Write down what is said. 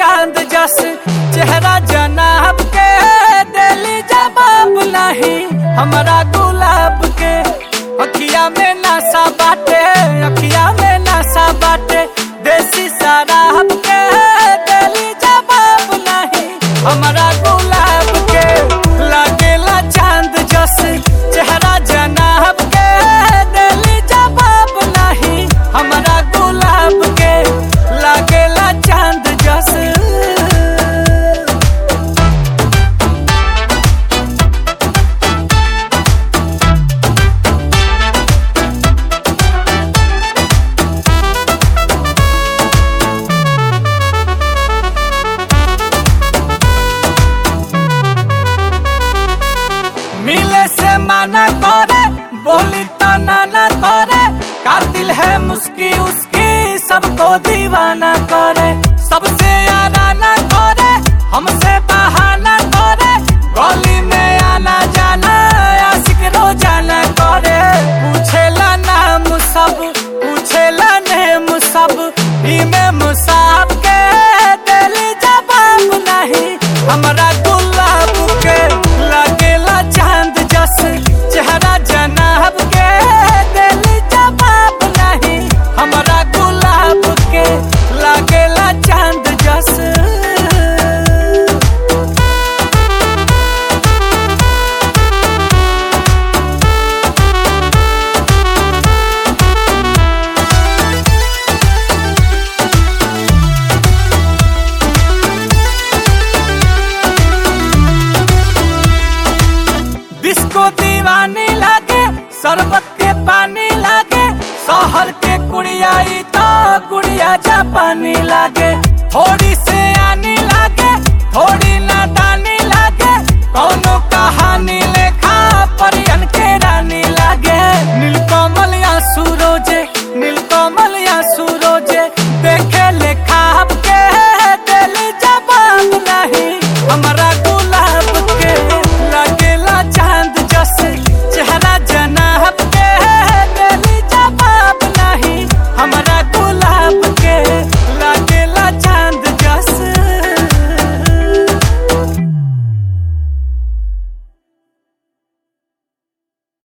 चांद जस चेहरा जनाब के दिली जवाब नहीं हमारा गुलाब के अखिया में नशा बाटे अखिया में नशा बाटे देसी शराब के दिली जवाब नहीं हमारा गुलाब के लागेला चांद जस चेहरा जनाब के दिली जवाब नहीं हमारा गुलाब के लागेला चांद जस मिले से माना करे बोली तो नाना करे कातिल है मुस्की उसकी सबको दीवाना करे सबसे आना करे हमसे बहाना करे गली में आना जाना आशिक रोजाना करे पूछेला नाम सब पूछेला नेम सब इमे मुसाब के दिली जवाब नहीं हमारा गुलाब के लगेला चांद जस चेहरा जनाब के दिली जवाब नहीं हमारा गुलाब के लगेला चांद जस डिस्को दीवानी लागे शरबत के पानी लागे शहर के कुड़िया ई तो गुड़िया जापानी लागे थोड़ी से आनी